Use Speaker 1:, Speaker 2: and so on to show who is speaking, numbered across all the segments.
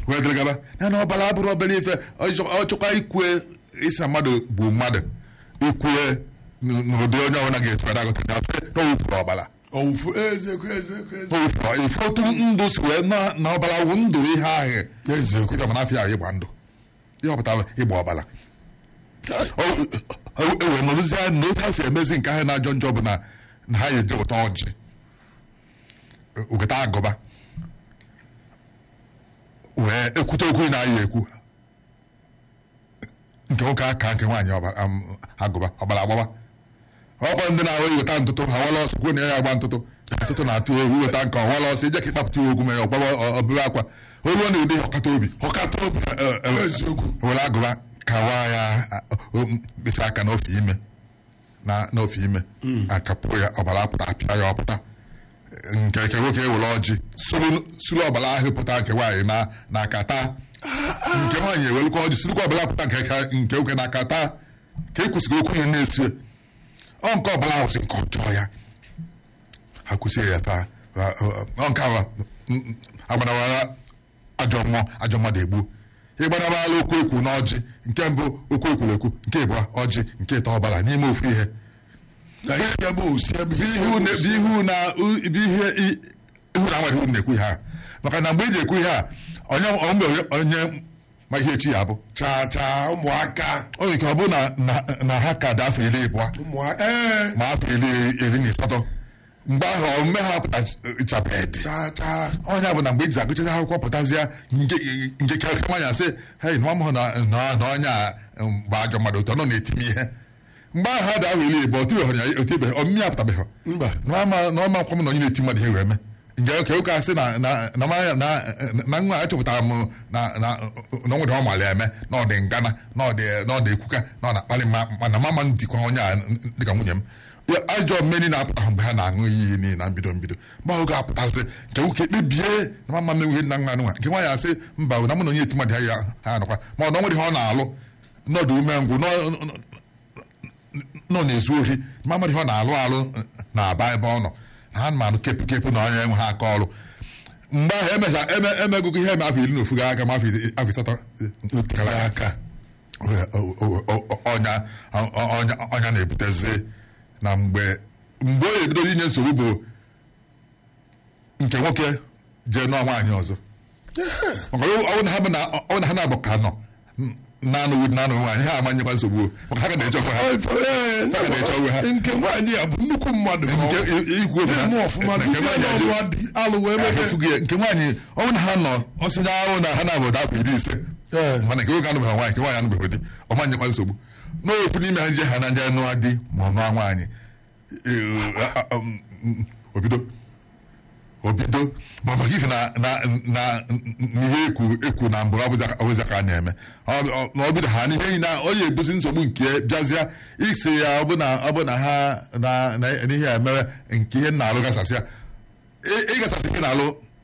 Speaker 1: wee dịrị gaba ya na ọbara abụrụ obere ife ọ chọkwa ikwe isi na mmadụ bụ mmadụ ikwue n- n'ụdị onye ọbụla ga-esipụta agụta ya sị na o wufuru ọbara
Speaker 2: owufu ezekwu ezekwu ezekwu
Speaker 1: o wufuru ife otu ndụ si wee na na ọbara wụ ndụ ihe ahụ
Speaker 2: eziokwu
Speaker 1: ịbịa mana afọ ahụ ịgba ndụ ihe ọpụtara ịgba ọbara ewee nọrụzie na otu ha si emezi nke ahụ na-ajọ njọ bụ na na ha ga-eje weta ọjị weta agụba wee ekwute okwu na-ayị ekwu nke nwoke aka nke nwaanyị ọba- am- agụba ọbara agbaba ọkwa ndị na-ahụ iweta ntụtụ ha wala ọsọ kwuo na ya agba ntụtụ ntụtụ na-atụ egwu iweta nke ọwala ọsọ ije ka ịkpapụta ya okwu ma ya ọgbaba ọbụla akwa olu ọ na-ụdị ọkata obi
Speaker 2: ọkata obi eziokwu
Speaker 1: were agụba kawa ya a- o- mkpịsị aka n'ofe ime na n'ofe ime akapụ ya ọbara apụta apịa ya ọpụta nke nke nwoke ewere ọjị suru suru ọbara ahụ pụta nke nwaanyị na n'aka taa nke nwaanyị ewelukwa ọjị surukwa ọbara pụta nke ka- nke nwoke n'aka taa ka e kwụsịrị okwu ya na-esu ọ nke ọbara ahụ si nke ọjọọ ya ha kwụsịrị ya taa Ọ- ọ- ọ nke ahụ agbanawara ajọ mmụọ ajọ mmadụ egbu ịgbanabala okwu ekwu na ọjị nke mbụ okwu ekwuru ekwu nke ịbụọ ọjị nke ịtọ ọbara n'ime ofu ihe
Speaker 2: na ihe ya bụ osi ebe
Speaker 1: bụ ihu na- bụ ihu na bụ ihe i- ihu na nwere ihu na-ekwu ihe a maka na mgbe ị ji ekwu ihe a onye mgbe onye ma ihe echi ya bụ
Speaker 2: chaa chaa ụmụaka
Speaker 1: o nwere ike ọ bụ na na- na ha ka dị afọ iri ịbụọ
Speaker 2: ụmụaka ee
Speaker 1: ma afọ iri iri na asatọ mgbe ahụ omume ha pụtachabedị
Speaker 2: chaa chaa
Speaker 1: onye bụ na mgbe eji agụchacha akwụkwọ pụtazie nke nke karịa nwaanyị asị hei nwa m hụ na na- na onye a um, bụ ajọ mmadụ otu ọ nọ na-etime ihe mgbe ahụ ha dị ahụ iri ịbụọ otibeghị ya otibeghị ọmịmị apụtabeghị
Speaker 2: mba
Speaker 1: n'ọma akwụkwọ m na onye na-eti mmadụ ihe wee mee nke ka ụka asị na na na ma- na na nwa achọpụtara m na na na onwere ọ mara eme na ọ dị ngana na ọ dị na ọ dị ekwuka na ọ na-akpali mma mana mama m dịkwa onye a dịka nwunye m Ya, ajọ mmeri na-apụta mgbe ha na-aṅụ iyi niile na mbido mbido mgbe ahụ ga-apụtasị nke nwoke kpebie na mama m enweghị nna nwa nwa nke nwaanyị asị mba na mụ na onye eti mmadụ ya ha anọkwa ma ọ na o nwere ihe ọ na-alụ n'ọdụ umengwụ nọ- nọ na-ezu ohi ma mmadụ ihe ọ na-alụ alụ na-aba ebe ọ nọ na ha manụ kepụ kepụ na onye nwe ha aka ọrụ mgbe ahụ emecha eme emegụgụ ihe eme afọ iri na ofu gara aga ma afọ iri- afọ asatọ
Speaker 2: otere aka
Speaker 1: o- o- o- o- ọnya ọnya ọnya na-ebutezi na mgbe mgbe o ebidozi inye nsogbu bụ nke nwoke jee nụọ nwaanyị ọzọ maka ọ bụ na ha bụ na ọ bụ na ha na-abụ ka nọ na-anụghị na-anụ nwaanyị ha amanyekwa nsogbu o. maka ha ga na-eche onwe ha
Speaker 2: Ee,
Speaker 1: Ha ga-eche onwe ha.
Speaker 2: nke nwaanyị ya bụ nnukwu mmadụ ka ọ
Speaker 1: nke
Speaker 2: bụ.
Speaker 1: ikwu ofe
Speaker 2: na-eme ọfụma
Speaker 1: nke
Speaker 2: duzie
Speaker 1: nwaanyị
Speaker 2: n'ọrụ
Speaker 1: ajụ-
Speaker 2: adị alụ wee mebe
Speaker 1: ahụfụghị ya. nke nwaanyị ọ bụ na ha nọ ọsịnya ahụ na ha na-abụda afọ iri ise
Speaker 2: Ee.
Speaker 1: mana nke nwoke anụbeghị nwaanyị nke nwaanyị anụbeghị di ọ manyekwa nsogbu n'ofu n'ime ha nje ha na nje nụọ di ma ọ nụọ nwaanyị Ee, a- a- um, um, obido obido ma maka ife na na na n'ihe ekwu ekwu na mbụ ọbụza ka a na-eme Ọ- ọ- na obido ha n'ihe na ọ ya ebuzi nsogbu nke bịazịa isi ya ọbụna ọbụna ha na na n'ihe a emewe nke ihe na-alụ gasasịa ị- ịgasasị ihe na-alụ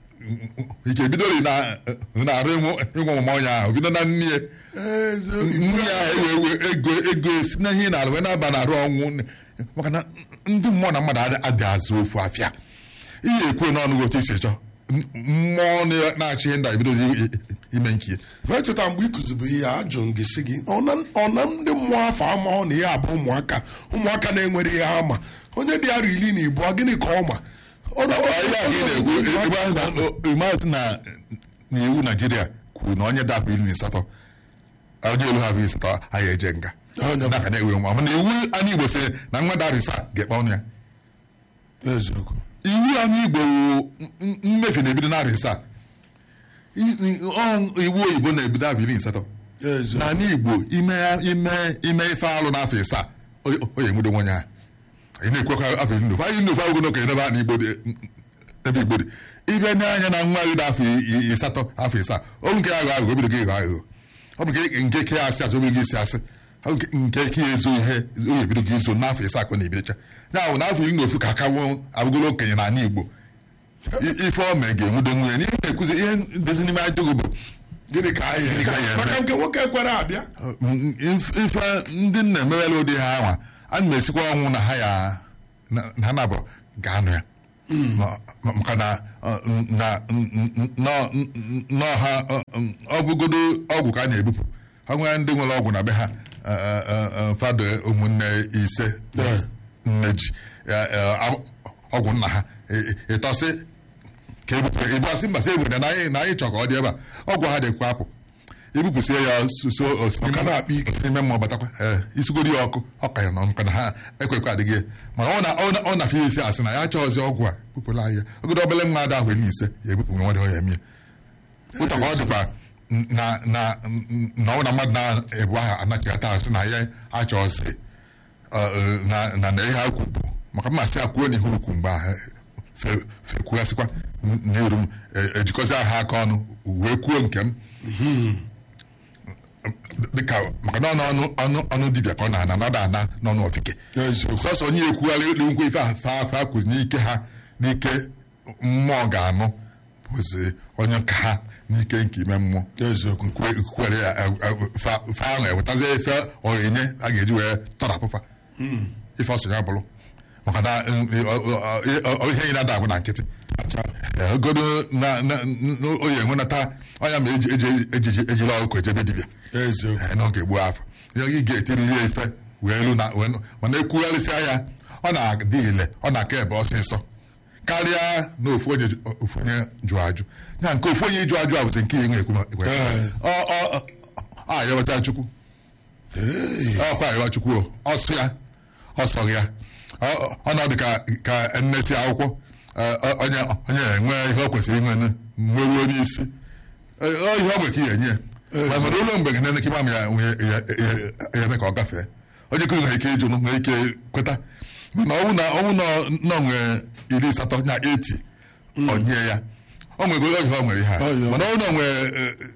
Speaker 1: ike bidoro na na-arụ ịnwe ọmụma onye ahụ bido na nne ya
Speaker 2: eziokwu
Speaker 1: nne ya ewe ewe ego ego esi na ihe na-alụ wee na-aba na arụ ọnwụ maka na ndị mmụọ na mmadụ adị- adị azụ ofu afịa ihe ekwe n'ọnụ gị otu isi chọọ M- mmụọ na- na-achị ihe ndị a ebidozi i- i- ime nke ya
Speaker 2: na-echeta mgbe ị kụzibu ihe a ajụrụ m gị sị gị ọ na- ọ na ndị mmụọ afọ amahụ na ihe abụ ụmụaka ụmụaka na-enwere ihe ha ma onye dị arọ iri na ịbụọ gịnị ka ọ ma Ọ na- ọ-
Speaker 1: ihe ahụ ị na-ekwu ebe ahụ na- ịmazị na na iwu naijiria kwuru na onye dị afọ iri na asatọ onye elu ha afọ iri asatọ anyị eje nga
Speaker 2: Onye-
Speaker 1: na ka na-ewe nwa mana iwu anyị igbo sịrị na nwa dara isa ga-ekpe ọnụ ya
Speaker 2: eziokwu
Speaker 1: iwu anyị igbo wụ m- mmefu na-ebido narị isaa I- i- ọ- iwu oyibo na-ebido afọ iri na asatọ
Speaker 2: eziokwu
Speaker 1: n'ala igbo ime ime ime ife alụ n'afọ isaa o o ya enwudo nwenye ha ị na-ekwekwa afọ iri na ofu anyị nnofu agụgụ n'okenye ebe a na igbo dị ebe igbo dị ịbịa nye anya na nwa gị dị afọ i- i- asatọ afọ isaa ọ bụ nke aghọ aghụghọ obido gị ịghọ aghụghọ ọ bụ nke nke ke asị asị obido gị isi asị ọ bụ nke- nke ke ezo ihe o ebido gị izo n'afọ isaa ka ọ na-ebidocha ya bụ n'afọ iri na ofu ka akawo abụgolo okenye n'ala igbo I- ife ome ga-enwudo nwunye n'ihe na-ekwuzi ihe dozi n'ime ajọgụ bụ
Speaker 2: gịnị ka anyị
Speaker 1: Gịnị ka anyị eme?
Speaker 2: maka nke nwoke kwere abịa
Speaker 1: Mm, if- ife ndị nna emewela ụdị ha anwa a na m esikwa ọnwụ na ha ya na na ha na-abụ ga-anụ ya Ma- ma- maka na ọ, na nọ- nọ ha ọ, ọgwụgodo ọgwụ ka a na-ebupụ ha nwere ndị nwere ọgwụ na be ha eh, eh, eh, eh, fado ụmụnne ise
Speaker 2: Yeah.
Speaker 1: nne ji eh, eh, ọgwụ nna ha ị- ị- ịtọsị ka ebupụ ịbụasị mba sị ebupụ na anyị na anyị chọ ka ọ dị ebe a ọgwụ ha dịkwa apụ ebupụsie ya so
Speaker 2: Ọ ka na-akpa ike.
Speaker 1: ime mmụọ batakwa ee isigodi ya ọkụ ọ ka ya nọ maka na ha ekwekwa adịghị ya. mana ọ na ọ na ọ na fe isi asị na ya chọọzi ọgwụ a bupụla anyị ya ogodo obele nwa ada ahụ elu ise ya ebupụ nwa dị ya emie ụta ka ọ dịkwa na na na ọ na mmadụ na-ebu aha anachigata asị na ya achọọzi ọ, na na na ihe ha kwubu maka mmasị a kwuo n'ihu ukwu mgbe ahụ fe- fekwughasịkwa n'iru m e- ejikọzi aha aka ọnụ wee kwuo nke m dịka maka na ọnụ ọnụ ọnụ dibịa ka ọ na-ana nọdụ ana n'ọnụ ọfike
Speaker 2: eziokwu
Speaker 1: sọsọ onye ekwugharị elu nkwe ife afa afa akụzi n'ike ha n'ike mmụọ ga-anụ bụzi onye nka ha n'ike nke ime mmụọ
Speaker 2: eziokwu
Speaker 1: kwe- kwere ya eh, eh, fa fa ahụ ewetazie ife onyinye a ga-eji wee tọrapụfa ife ọsọ ya bụrụ maka na mm, ọ- ọ- ọ- ọ- ihe anyị na-ada abụ na nkịtị Eh, ogodo na na- n- oyi enwenata ọnya ma eji eji eji ejiri ọkụkọ ejebe dibịa
Speaker 2: eziokwu
Speaker 1: Eh, n'oge gboo afọ ihe ị ga-etiriri ya ife wee elu na wee nụ- mana ekwugharịsịa ya ọ na-adị ile ọ na-aka ebe ọsịsọ karịa na ofu onye ju- ofu onye jụ ajụ ya nke ofu onye ịjụ ajụ a bụzi nke enwe ekwu ekwe.
Speaker 2: Ee.
Speaker 1: ọ ọ ọ a yawata chukwu
Speaker 2: Ee,
Speaker 1: ọkwa ayọwa chukwu o, ọsụ ya ọsọ ya Ọ- ọ nọdụ ka ka nnesi akwụkwọ eh, ọ- onye onye enwe ihe ọ kwesịrị inwe mmeruo n'isi Eh, ọ ihe ọ bụ ka ị enye ya Ma mana ụlọ mgbe gị kịma m ya nwee- ya- ya- ya eme ka ọ gafee onye kụzi nwere ike ịjụ nwere ike kweta mana ọnwụ na ọnwụ nọ nwee iri asatọ na eti onye ya o nwego ihe ọ nwere ihe a
Speaker 2: Ọ ya.
Speaker 1: mana ọnwụ na nwee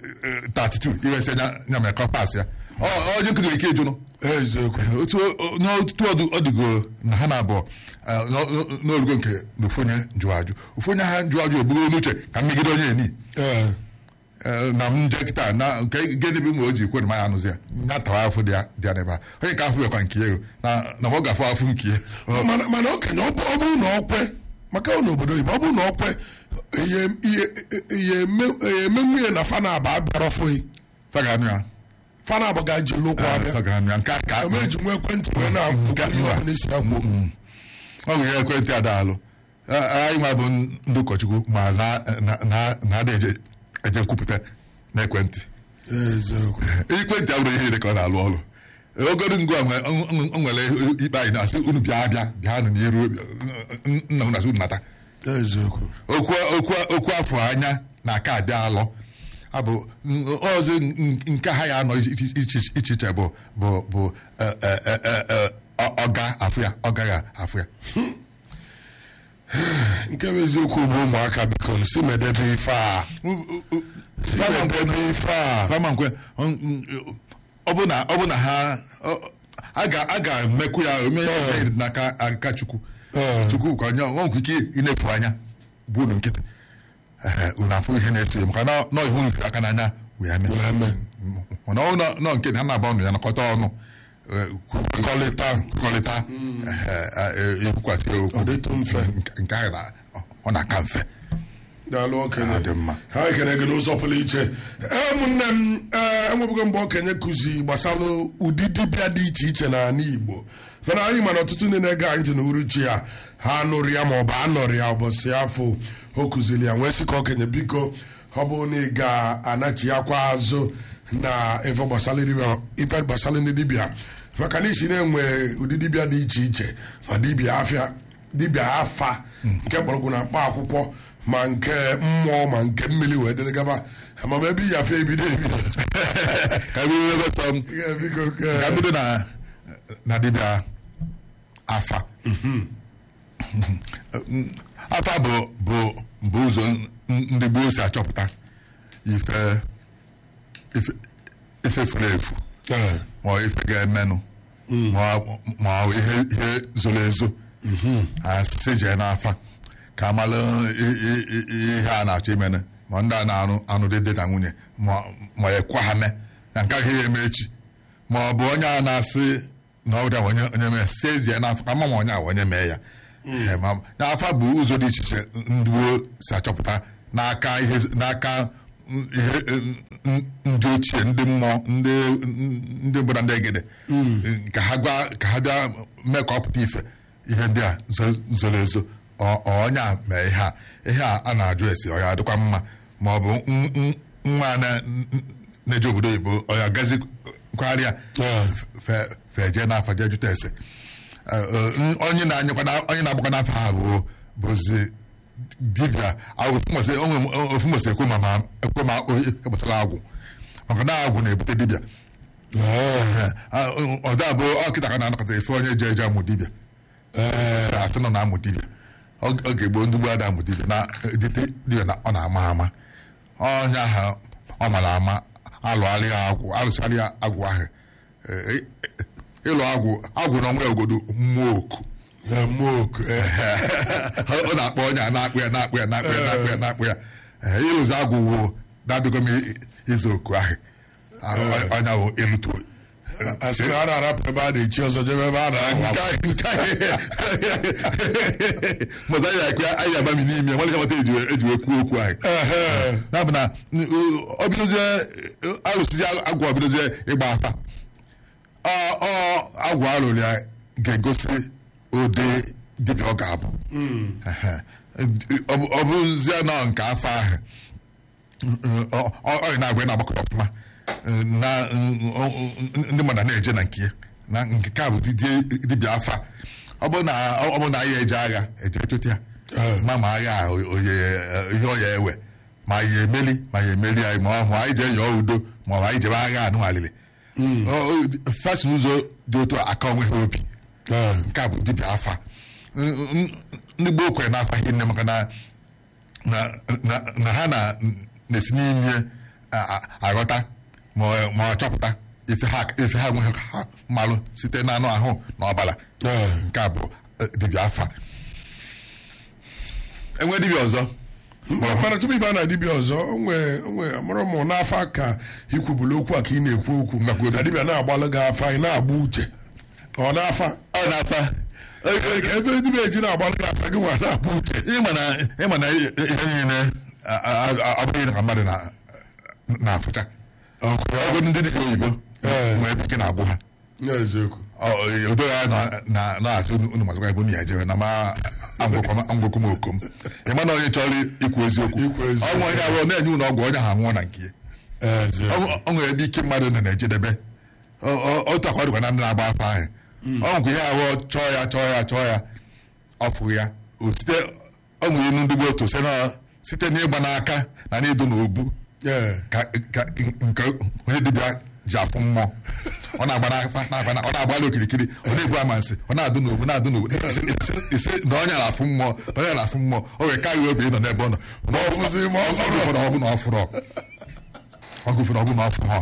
Speaker 1: 32 iwesị nya nya mere ka ọ pas ya Ọ- onye kụzi nwere ike ịjụ
Speaker 2: eziokwu
Speaker 1: otu n'otu ọdụ- ọdụgo na ha na-abụọ eh, n'o- n'o- n'orugo nke na ofu onye jụọ ajụ ofu onye ha jụọ ajụ ebugo n'uche ka mmegide onye eni
Speaker 2: ee
Speaker 1: Eh, na m nje kịta na nke gịnị bụ ma o ji kwe na maya anụzi ya ya tawa afọ dị ya dị ya n'ebe a onye ka afọ yakwa nke ego na na ọ ga-afụ afụ nke ya Ọ-
Speaker 2: mana mana okenye ọ bụ- ọ bụrụ na ọ kwe maka ọ n'obodo oyibo ọ bụrụ na ọ kwe ihe ihe ihe eme- ihe eme nwunye na fana abụ abịara fụghị
Speaker 1: fa ga-anụ ya
Speaker 2: fana abụ ga-eji lụkwụ
Speaker 1: Eh,
Speaker 2: abịa
Speaker 1: fa ga-anụ ya nke a ka
Speaker 2: eme eji nwa ekwentị wee na-akwụ
Speaker 1: Nke-
Speaker 2: ihe ọbụla isi akwụ
Speaker 1: ọ bụ ihe ekwentị adaalụ anyị nwa bụ ndị ụkọchukwu ma na- na- na- na-ada eje eje nkwupụta n'ekwentị
Speaker 2: eziokwu
Speaker 1: ekwentị abụrụ ihe niile ka ọ na-alụ ọrụ ogodo ngụ a nwe- ọ- ọ- ọ nwere ikpe anyị na-asị unu bịa bịa bịanụ n'iru nna unu asị unu nata
Speaker 2: eziokwu
Speaker 1: okwu okwu okwu afọ anya na aka adị alọ abụ ọzọ nke ha ya anọ iche iche- iche iche bụ bụ bụ eh, eh, eh, eh, eh, ọ- ọga afụ ya ọ gaghị afụ ya
Speaker 2: nke bụ eziokwu bụ ụmụaka biko si medebe ife a si medebe ife a
Speaker 1: fama nkwe ọ bụ na ọ bụ na ha ọ- a ga a ga-emekwu ya ome ya ihe n'aka aka chukwu
Speaker 2: Ee.
Speaker 1: chukwu ka onye ọ nwere ike ịnefu anya bụ unu nkịtị Ehe, unu afụ ihe na-eso ya maka na nọ ihu unu fere aka n'anya wee mee
Speaker 2: wee mee
Speaker 1: mana ọ nọ- nọ nke na ha na-aba ọnụ ya nakọta ọnụ eh, kwu-
Speaker 2: kọlịta
Speaker 1: kwukọrịta ekwukwasị ya okwu
Speaker 2: Ọ dịtụ mfe.
Speaker 1: Nke- nke ahụ na- ọ na-aka mfe
Speaker 2: daalụ okenye
Speaker 1: Ọ dị mma.
Speaker 2: ha ekene gị n'ụzọ pụrụ iche ee ụmụnne m ee enwebugo mgbe okenye kụzi gbasara ụdị dibịa dị iche iche n'ala igbo mana anyị mana ọtụtụ ndị na-ege anyị ntị na uruchi ya ha nụrụ ya maọbụ anọrị ya ụbọchị afọ o kụziri ya wee sị ka okenye biko ọ bụrụ na ị ga-anachi akwa azụ na ife gbasara dibịa- ife gbasara ndị dibịa maka na isi na-enwe ụdị dibịa dị iche iche ma dibịa afịa dibịa afa nke mgbọrọgwụ na mkpa akwụkwọ ma nke mmụọ ma nke mmiri wee dịrị gaba amam ebe iyi afọ ebido ebido
Speaker 1: ka bido ebe sọ m
Speaker 2: Ihe biko
Speaker 1: ka
Speaker 2: ke-
Speaker 1: bido na na dibịa afa afa bụ bụ bụ ụzọ ndị gboo si achọpụta ife ife ife furu efu
Speaker 2: Ee,
Speaker 1: ma ọ ife ga-emenụ ma ọ- ma ọ ihe ihe zoro ezo asị jee n'afa ka amalụ i- i- i- ihe a na-achọ imene ma ndị a na-arụ anụ dị na nwunye ma ma ekwa ha mee na nke ahụ ya eme echi ma ọ bụ onye a na-asị na ọ dị onye onye mee si ezie n'afọ ka mma ma onye a onye mee ya Eh, ma- na afa bụ ụzọ dị iche iche ndị gboo si achọpụta n'aka ihe n'aka mm, ihe eh, mm, ndị ochie ndị mmụọ ndị ndị mbụ na ndị egede ka ha gwa ka ha bịa mee ka ọ pụta ife ihe ndị a zo- zoro ezo ọ- ọ onye a mee ihe a ihe a a na-ajụ esi ọ ya adịkwa mma ma ọ bụ n- n- nwa na- n- na-eje obodo oyibo ọ ya gazi kwarịa fe- fe jee n'afọ jee jụta ese Eh, eh, onye na-anyekwa na- onye na-agbakwa n'afọ ha bụ bụzi dibịa ofu mbọsị ekwe ma ma ekwe ma o epụtara agwụ maka na agwụ na-ebute dibịa ọda bụ ọkịta ka na-anọkọta efe onye je eje amụ dibịa Sị asị nọ na-amụ dibịa oge gboo ndị gboo ada amụ dibịa na dite dibịa na ọ na-ama ama onye ahụ ọ mara ama alụgharị ya agwụ alụsarị ya agwụ ahụ Eh, eh, ịlụ agwụ agwụ na ọnwa ya ogodo mmụọ oku
Speaker 2: moku
Speaker 1: ọ na-akpọ onye a na-akpụ ya na-akpụ ya na-akpụ ya na-akpụ ya na-akpụ ya Ee, ịlụzi agwụ wo na-abịago m i- izu oku ahụ Ah, onye bụ ịlụtu
Speaker 2: asị na a na-arapụ ebe a na-echi ọzọ jebe ebe a na-ahụ
Speaker 1: mọza ya ekwe anyị agbami n'ime nwere kamata eji wee kwuo okwu ahụ na bụ na ọ bidozie alụsizi agwụ ọ bidozie ịgba afa ọ ọ agwụ alụrụ ya ga-egosi ụdị dibịa ọ ga-abụ Ehe. Ọ bụ- ọ bụzie nọ nke afọ ahụ ọ- ọ ọ na-agwa na-agbakọta ọfụma na ndị mmadụ na-eje na nke ya na nke ka bụ didi- dibịa afa ọ bụ na ọ bụ na ya eje agha eje chụta ya ma ma agha a oye ihe ọ ya ewe ma ya emeli ma ya emeli anyị ma ọ hụ anyị jee yọọ udo ma ọ bụ anyị jebe agha anụ alili fasi ụzọ dị otu a aka onwe ha obi nke a bụ dibịa afa N- n- ndị gboo kwere n'afa ihe nne maka na na- na- na ha na- na-esi n'ime a- a- aghọta ma ọ- ma ọ chọpụta ife ha ife ha nwe ha mmalụ site n'anụ ahụ na ọbara nke a bụ eh, dibịa afa enwe dibịa ọzọ
Speaker 2: mana tupu ịba na dibịa ọzọ onwe onwe amụrụ m n'afa ka ikwubulu okwu a ka ị na-ekwu okwu
Speaker 1: Ngakwu-
Speaker 2: na dibịa na-agbalụ gị afa ị na-agba uche ọ na-afa
Speaker 1: ọ na-afa
Speaker 2: ka ebe dibịa eji na-agbalụ gị afa gị nwa na-agba uche
Speaker 1: ịma na ịma na ihe niile a- a- a- abụghị na ka mmadụ na- na-afụcha ọgụ ndị dibịa oyibo nwee ebe ike na-agwụ ha
Speaker 2: n'eziokwu
Speaker 1: odo ya na- na- na-asị unu unu mazụkwa ebe unu ya jewe na ma angwụkọ m okom ịma na onye chọrọ ikwu eziokwu
Speaker 2: Ikwu eziokwu.
Speaker 1: ọnwụ onye abụọ na-enye unu ọgwụ onye ha nwụọ na nke ya
Speaker 2: eziokwu
Speaker 1: Ọ- ọ nwere ebe ike mmadụ nọ na-ejedebe Ọ- ọ- otu akwa dịkwa na ndị na-agba afọ ahụ ọ nwekwa ihe abụọ chọọ ya chọọ ya chọọ ya ọfụ ya O site ọ nwere inu ndị gboo otu site na- site n'ịgba n'aka na n'ịdụ n'obu
Speaker 2: Ee.
Speaker 1: ka ka nke onye dibịa ji afụ mmụọ ọ na-agba n'afa na-agba na- ọ na-agbalị okirikiri ọ na-ebu amansi ọ na-adụ n'obu na-adụ n'obu isi- isi- isi na onye na-afụ mmụọ na onye na-afụ mmụọ o wee karịa obi ịnọ n'ebe ọ nọ ma ọ
Speaker 2: fụzi ma ọ fụrụ.
Speaker 1: ụfọdụ ọ bụ na ọ fụrụ ọ gụfere ọ bụ na ọ fụrụ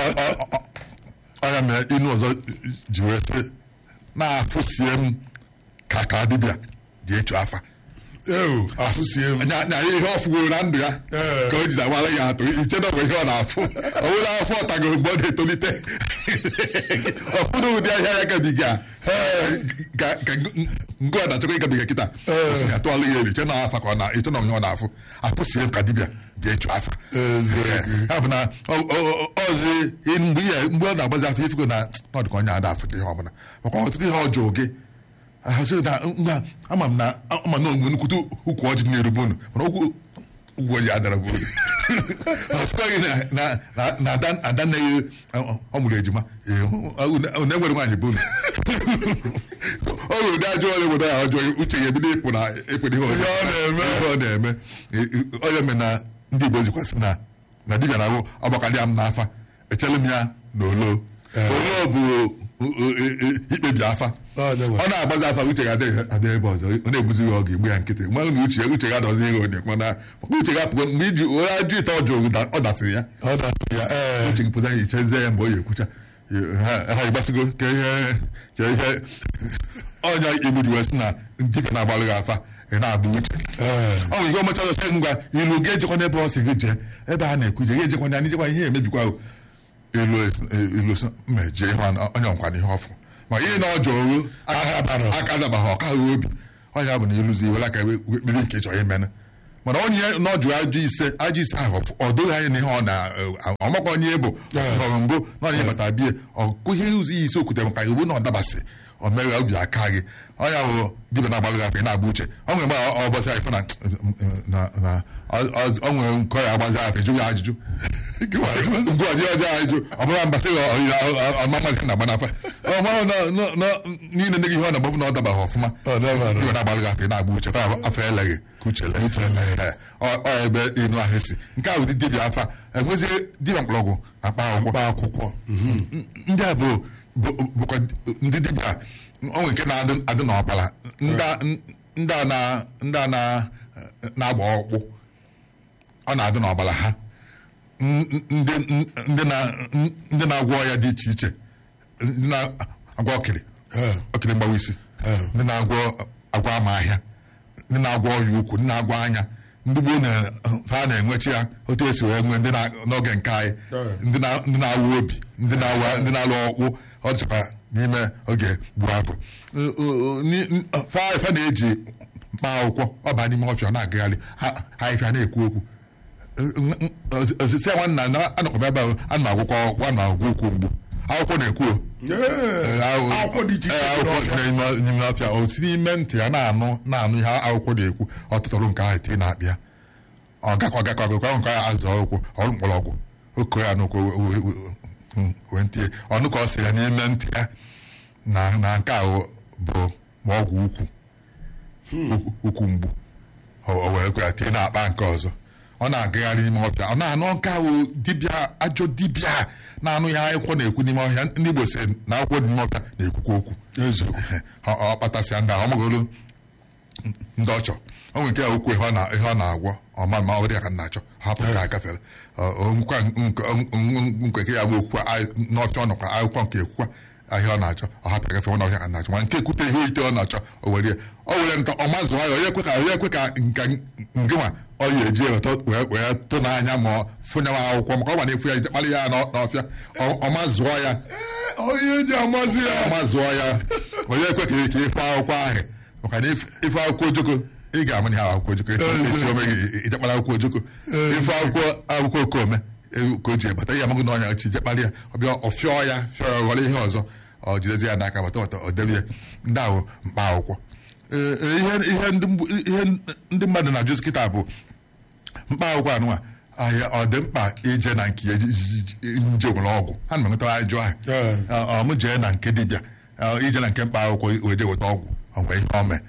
Speaker 1: ọnya mere inu ọzọ ji wee sị na-afụsie m ka ka dibịa dị echu afa
Speaker 2: ewu afụsie m
Speaker 1: nya nya ihe ọ fụgoro na ndụ ya
Speaker 2: Ee.
Speaker 1: ka o ji agbara ya atụ iche na ọ bụ ihe ọ na-afụ ọ bụrụ afọ ọtago mgbe ọ na-etolite ọfụrụ ụdị ahịa ya gabiga ka ka ngụ ọ na-achọkwa ịgabiga kịta osi ya tụọla ya elu iche na afa ka ọ na iche na onye ọ na-afụ afụsie m ka dibịa ji echu afa
Speaker 2: Eziokwu.
Speaker 1: ya bụ na ọ- ọ- ọzi mgbe ihe mgbe ọ na-agbazi afọ ifugo na ọ dị ka onye ada afụta ihe ọbụla maka ọtụtụ ihe ọjọọ gị ahụsị na ngwa ama m na ama na onwe nnukwute ukwu ọjị na-erube unu mana okwu ugwu ọjị adara bụ unu ọtụkwaghị na na na na ada ada nneghị ọ mụrụ ejima ee, unu unu enwere nwaanyị bụ unu ọ nwere ụdị ajọ ọrịa obodo ya ọjọọ uche ya ebido ịpụ na ịpụ n'ihe ọjọọ
Speaker 2: Ihe ọ na-eme.
Speaker 1: ihe ọ na-eme onye mere na ndị Igbo jikwasị na na dibịa na-abụ ọgbakarịa m n'afa echere m ya na olo olo bụ o- o- e- e- ikpebi afa
Speaker 2: Ọ dị mma.
Speaker 1: ọ na-agbazi afa uche ga adị ebe ọzọ ọ na-ebuzi ya ọ ga-egbu ya nkịtị ma na uche uche ga adọzi ihe onye mana maka uche ga apụgo mgbe iji onye ajụ ite ọjọọ da- ọ dasịrị ya
Speaker 2: ọ dasị ya ee
Speaker 1: uche gị pụta ya ichezie ya mgbe ọ ya-ekwucha ha ha ịgbasigo ka ihe ka ihe ọnya igbu ji wee sị na dibịa na-agbalụ gị afa ị na-agba uche
Speaker 2: Ee.
Speaker 1: ọ nwere ike ọmacha ọzọ sị ngwa ilu ga-ejekwa n'ebe ọ sị gị jee ebe a na-ekwu je ga-ejekwa na ijekwa ihe emebikwa o. ilu es- ilu sị mejie ihe ọ- onye ọnkwa n'ihe ọfụ ma ihe na ọjọọ oru
Speaker 2: Aka dabara.
Speaker 1: aka dabaghị ọka ha obi onye bụ na ịlụzi iwere aka kpiri nke ị chọrọ imenụ mana onye na ọ jụrụ ajụ ise ajụ ise ahụ ọ doghị anya n'ihe ọ na ọmakwa onye bụ rọrọ mbụ na onye bata bie ọkụ ihe ụzọ ihe isi okwute maka iwu na ọ dabasị ọ mere obi aka gị onye bụ dibịa na-agbalụ afọ ị na-agba uche ọ nwere mgbe ọ bọsị afọ na na ọ nwere nkọ ya agbazi afọ jụ ya ajụjụ ngụọji ọjọọ ajụjụ ọ bụla mbasị ọmamazi na agba niile ndị gị ihe ọ na-agbafu na ọ dabaghị ọfụma dibịa na-agbalụ afọ ị na-agba uche afọ eleghị ka uche ọ ebe ịnụ ahụ si nke a bụ dibịa afa enwezie dibịa mkpọrọgwụ na mkpa akwụkwọ ndị a bụ bụkwa ndị dibịa onwe nke na-adị n'ọbara ndị a na-agba ọkpụ ọ na-adị n'ọbara ha ndị na-agwọ ọya dị iche iche ndị na-agwọ ọkịrị ọkịrị mgbawa isi ndị na-agwọ agwọ ama ahịa ndị na-agwọ ọya ukwu ndị na-agwọ anya ndị gboo ha na-enwechi ya otu esi wee nwee n'oge nke anyị ndị na-awụ obi ndị na-alụ ọkpụ ọ dịchakwa n'ime oge gburu abụ fa na-eji mkpa akwụkwọ ọba n'ime ọfịa na-agagharị ha ifia na-ekwu okwu osisi nwanna anọkwa ebe ahụ a na-agwụkwọ ọkpụ a na-agwụ ukwu mgbu akwụkwọ na-ekwu akwụkwọ n'ime ọfịa o si n'ime ntị ya na-anụ na-anụ ihe akwụkwọ na-ekwu ọtụtụrụ nke ahụ tie na-akpịa ọ gakọ gakọ agụkọ nke ya azụ ọgwụ ọrụ mkpọrọgwụ oke ya n'ụkwụ wee ntie ọnụ ka ọ sị ya n'ime ntị ya na nke ahụ bụ ọgwụ ukwu ukwu mgbu o were kwa ya tie na-akpa nke ọzọ ọ na-agagharị n'ime ọfịa ọ na-anụ nke ahụ dibịa ajọ dibịa na-anụ ihe akwụkwọ na-ekwu n'ime ọhịa ndị Igbo si na akwụkwọ dị n'ime ọfịa na-ekwukwa okwu ọ kpatasịa ndị ahụ ọmagolu ndị ọchọ o nwere nke ya okwu ihe ọ na-agwọ ọma ma ọ dị ka na-achọ hapụ ka agafere nkwa nke ya bụ okwu n'ọfịa ọ nọkwa akwụkwọ nke ekwukwa ahịa ọ na-achọ ọ hapụ agafe ọ n'ọhịa ka na-achọ ma nke ekwute ihe ite ọ na-achọ o were o were nta ọ mazụ ya onye ekwe ka onye ekwe ka nka ngịnwa ọ ya eji eweta wee tụ n'anya ma fụnya m akwụkwọ maka ọ gba na-efu ya ije kpalị ya n'ọfịa ọ mazụọ ya
Speaker 2: onye eji amazi ya
Speaker 1: ọ mazụọ ya onye ekwe ka ife akwụkwọ ahụ maka na ife akwụkwọ ojoko ị ga-amụ ihe akwụkwọ ojoko echi ome gị ijekpara akwụkwọ ojoko ife akwụkwọ akwụkwọ okome ka o ji ebata ihe amaghị n'ọnya chi jekpara ya ọbịa ọfịọ ya fịọ ya ghọrọ ihe ọzọ ọ jidezi ya n'aka bata bata ọ debe ya ndị ahụ mkpa akwụkwọ ihe ndị mmadụ na-ajụzi kịta bụ mkpa akwụkwọ anụnwa ahịa ọ dị mkpa ije na nke nje nwere ọgwụ ha na enweta ajụ ahụ ọmụ jee na nke dibịa ije na nke mkpa akwụkwọ wee je weta ọgwụ ọgwe ihe ome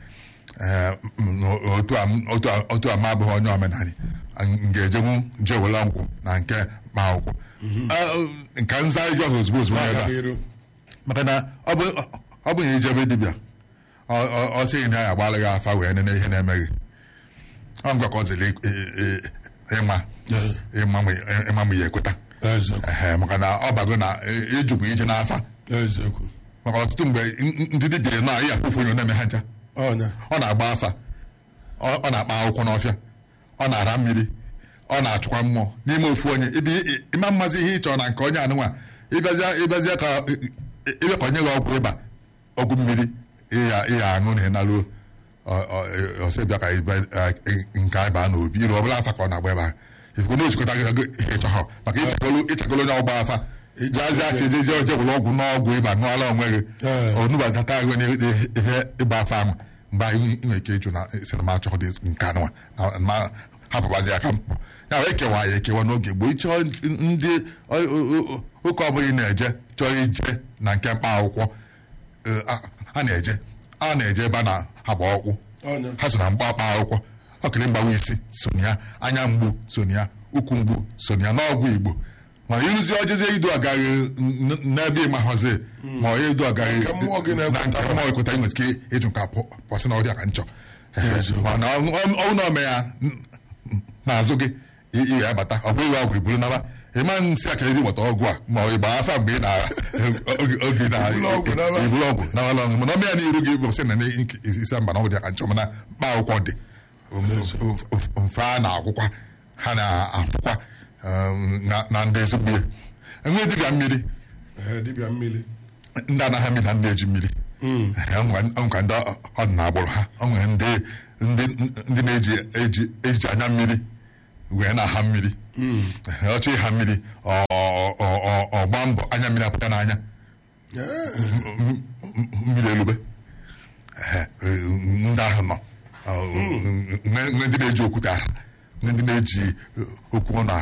Speaker 1: otu ama abụghị onye omenala ga-ejenwu nje were ọgwụ na nke mkpa akwụkwọ nka nza iju ahụ ozugbo ozugbo ya maka na ọ bụ na ijebe dibịa ọ sịghị na ya agbalị gị afa wee nene ihe na-emeghị ọ ngwa ka ọ ziri ịma ịma ma ya ekweta maka na ọ bago na ịjụkwa ije n'afa maka ọtụtụ mgbe ndị dibịa na ihe afụfụ onye na-eme ha ncha ọ na-agba afa ọ na-akpa akwụkwọ n'ọfịa ọ na-ara mmiri ọ na-achụkwa mmụọ n'ime ofu onye ịma mmazi ihe ị chọrọ na nke onye anụnwa ịbịazie ka ebe ka onye gị ọgwụ ịba ọgwụ mmiri ịya aṅụ na ịnaruo ọsịbịa ka nke anyị baa n'obi iru ọbụla afa ka ọ na-agba ebe ahụ ifekwe na ojikọta gị ihe ịchọghọ maka ịchagolo onye ọgba afa jazi afọ eje je oje gwụrụ ọgwụ n'ọgwụ ịba ṅụọla onwe gị onubata ahụ ihe ịgba afa ahụ mgbe anyị nwere ike ịjụ na sinima achọghọ dị nke anụnwa ma hapụbazi aka mpụ ya wee kewa ya ekewa n'oge gboo ịchọọ ndị ụka ọbụla ị na-eje chọọ ije na nke mkpa akwụkwọ a na-eje a na-eje ebe a na-agba ọkwụ ha so na mgba akpa akwụkwọ ọkịrị mgbawa isi so na ya anya mgbu so na ya ụkwụ mgbu so na ya n'ọgwụ igbo mana ịrụzi ọjezie idu agaghị n'ebe ịmahọzi ma ọ idu agaghị na nke mmụọ ekweta nwere ike ịjụ nka pọsị na ọrịa ka nchọ mana ọnwụ na ome ya n'azụ gị ị ga-abata ọ bụghị ọgwụ iburu naba ịma nsị aka ebe gbata ọgwụ a ma ọ ịgba afa mgbe ị na oge na iburu ọgwụ nawala ọṅụ mana ọmụ ya n'iru gị bụ sị na isi mba na ọgwụ dị ka nchọ mana mkpa akwụkwọ dị mfe a na-akwụkwa ha na-akwụkwa na ndị ezigbo ya enwe dibịa mmiri
Speaker 2: dibịa mmiri
Speaker 1: ndị anaghị mmiri na ndị eji mmiri ọnwụka ndị ọdịna agbụrụ ha o nwere ndị ndị ndị na-eji eji eji anya mmiri wee na-aha mmiri ọchọ ịha mmiri ọ- ọ- ọ- ọ- ọ gbaa mbọ anya mmiri apụta n'anya m- m- mmiri elube Ehe, ndị ahụ nọ Ọ, nwe nwe ndị na-eji okwute ara nwe ndị na-eji okwu ọnụ